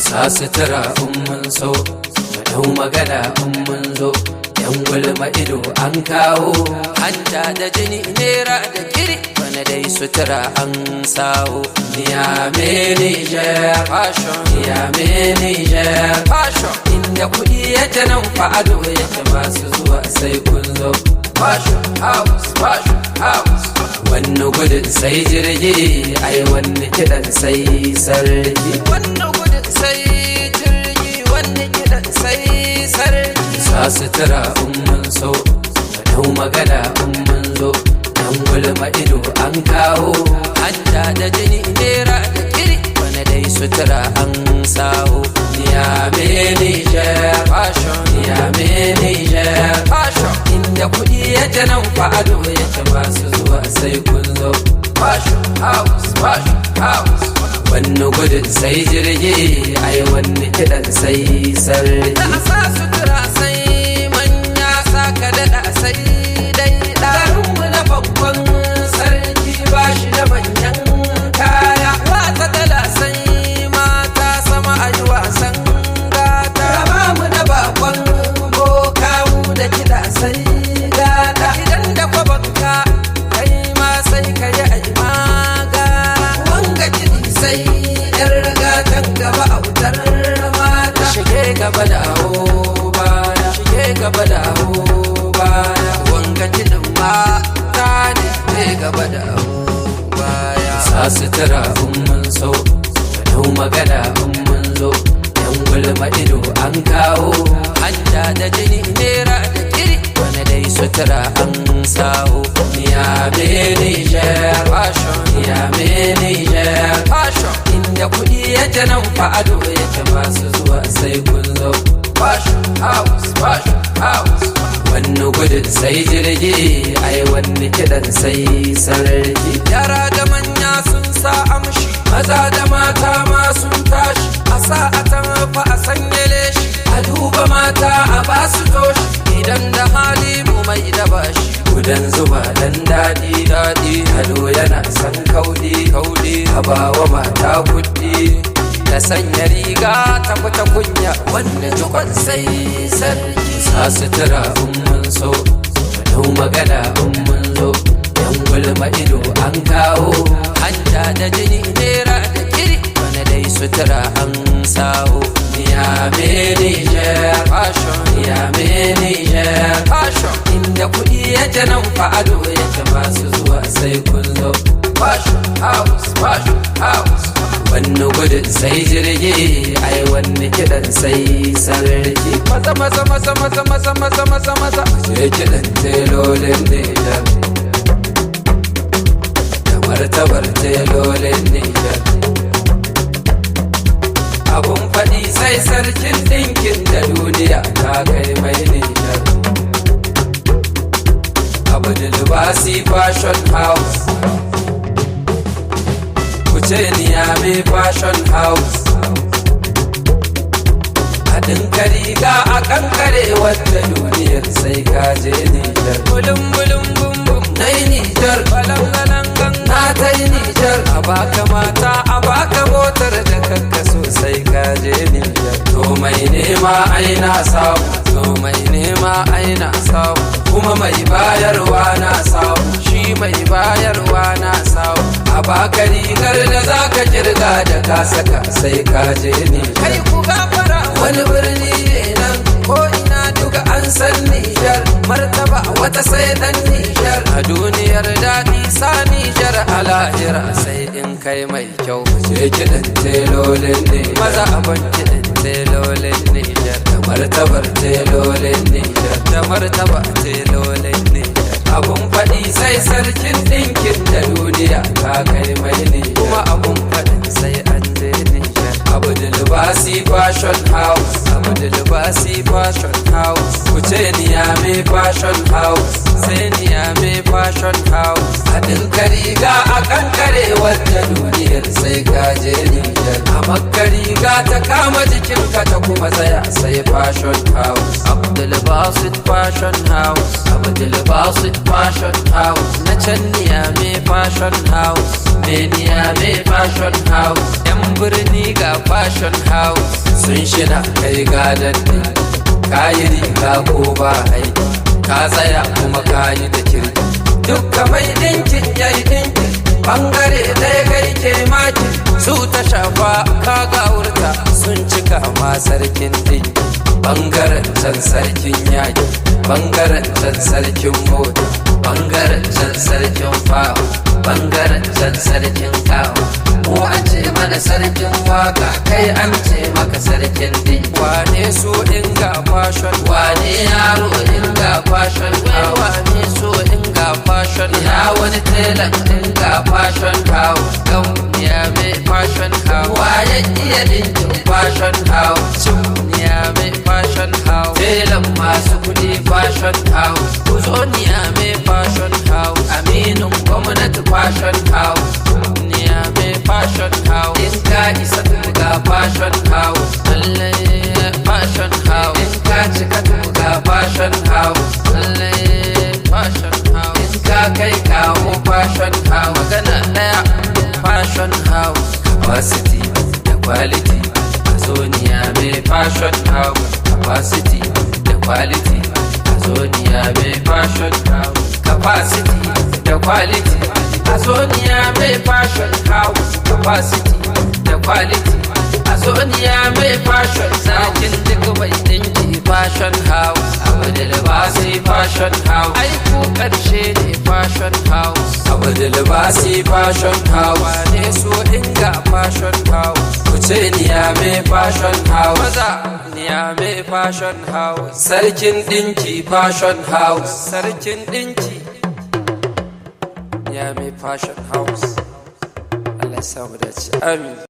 sa sutura in mun so mu dau magana in mun zo yan gulma ido an kawo hanta da jini nera da kiri bana dai sutura an sawo ya me Niger fashion ya me Niger fashion inda kuɗi yake nan fa ado yake masu zuwa sai kun zo fashion house fashion house wannan gudun sai jirgi ai wannan kiɗan sai sarki wannan gudun sai jirgi wannan kiɗan sai sarki sa sutura in mun so mu dau magana in mun zo dan gulma ido an kawo hanta da jini nera da kiri wani dai sutura an sawo ya me Niger fashion ya me Niger fashion inda kuɗi yake nan fa ado yake masu zuwa sai kun zo fashion house fashion house wannan gudun sai jirgi ai wani kiɗan sai sarki da sa sutura sai manya saka daɗa sai dai ɗarinmu na babban sarki ba shi da manyan kaya wata dala sai mata sama a yi wasan gata raba mu da bakon boka mu da kiɗa sai gata idan da kwabanka kai ma sai ka yi a yi magana wanga kiɗi sai yar gatan gaba a wutar mata shige gaba da awo baya shige gaba da awo baya wanga kiɗin mata ne shige gaba da awo baya sa sutura in mun so ka dau magana in mun zo yan gulma ido an kawo hanta da jini nera da kiri wani dai sutura an sawo ya me Niger fashion ya me Niger fashion inda kuɗi yake nan fa ado yake masu zuwa sai kun zo fashion house fashion house wannan gudun sai jirgi ai wani kiɗan sai sarki yara da manya sun sa amshi maza da mata ma sun tashi a sa a fa a sanya leshi a duba mata a basu toshi idan da hali mu mai da bashi gudan zuba dan daɗi daɗi ado yana san kaudi kaudi a bawa mata kuɗi ta sanya riga ta fita kunya wanda jikon sai sarki sa sutura in mun so mu dau magana in mun zo yan gulma ido an kawo hanta da jini nera da kiri wani dai sutura an sawo ya me Niger fashion ya me Niger fashion inda kuɗi yake nan fa ado yake masu zuwa sai kun zo fashion house fashion house wannan gudun sai jirgi ai wani kiɗan sai sarki maza maza maza maza maza maza maza maza je kiɗan telolin Niger da martabar telolin Niger abun faɗi sai sarkin ɗinkin da duniya ta kai mai Niger abu da libasi fashion house kuce niyame fashion house a dinka riga a kankare wadda duniyar sai kaje Nijar bulun bulun bum bum na yi Nijar balangalan na ta yi Nijar a baka mata a baka motar da kanka sosai kaje Nijar to mai nema aina samu to mai nema aina samu kuma mai bayarwa na samu shi mai bayarwa na samu a baka rigar da zaka kirga da ka saka sai ka je ne kai ku gafara wani birni ne nan ko ina duka an san Nijar martaba wata sai dan Nijar a duniyar daɗi sa Nijar a lahira sai in kai mai kyau je kiɗan telolin ne maza abin kiɗan telolin Nijar da martabar telolin Nijar da martaba telolin Nijar abun faɗi sai sarkin ɗinkin da duniya ta kai mai ne kuma abun faɗin sai an je Nijar abu da libasi fashion house abu da libasi fashion house kuce niyame fashion house sai niyame fashion house a dinka riga a kankare wadda duniyar sai ka je Nijar a makka riga ta kama jikinka ta kuma tsaya sai fashion house Abdul Basit fashion house Abdul Basit fashion house na can niyame fashion house me niyame fashion house yan birni ga fashion house sun shina kai gadon ɗin kayi riga ko ba aiki ka tsaya kuma kayi da kirki dukka mai ɗinkin yayi ɗinkin bangare ɗaya kai ke maki su ta shafa ka gawurta sun cika ma sarkin ɗinki bangaren can sarkin yaki bangaren can sarkin mota bangaren can sarkin fawo bangaren can sarkin kawo mu an ce mana sarkin waka kai an ce maka sarkin din wane so inga fashion wane yaro inga fashion wane so inga fashion ya wani telan inga fashion kawo gan ya mai fashion kawo waye iya dinkin fashion kawo ya mai fashion kawo telan masu kudi fashion kawo kuzoniya mai fashion kawo aminin gwamnati fashion kawo ya mai fashion kawo in ka isa ga fashion kawo lallai fashion kawo in ka cika ga fashion kawo lallai fashion kawo in ka kai kawo fashion kawo magana daya fashion house capacity da quality a zoniya mai fashion house capacity da quality a zoniya mai fashion house capacity da quality a zoniya mai fashion house capacity da quality a zoniya mai fashion zakin duk mai dinki fashion house abu da libasi fashion house aiku karshe ne fashion house abu da libasi fashion house wane so inga fashion house kuce niya mai fashion house maza niya mai fashion house sarkin dinki fashion house sarkin dinki ya mai fashion house Allah ya samu dace amin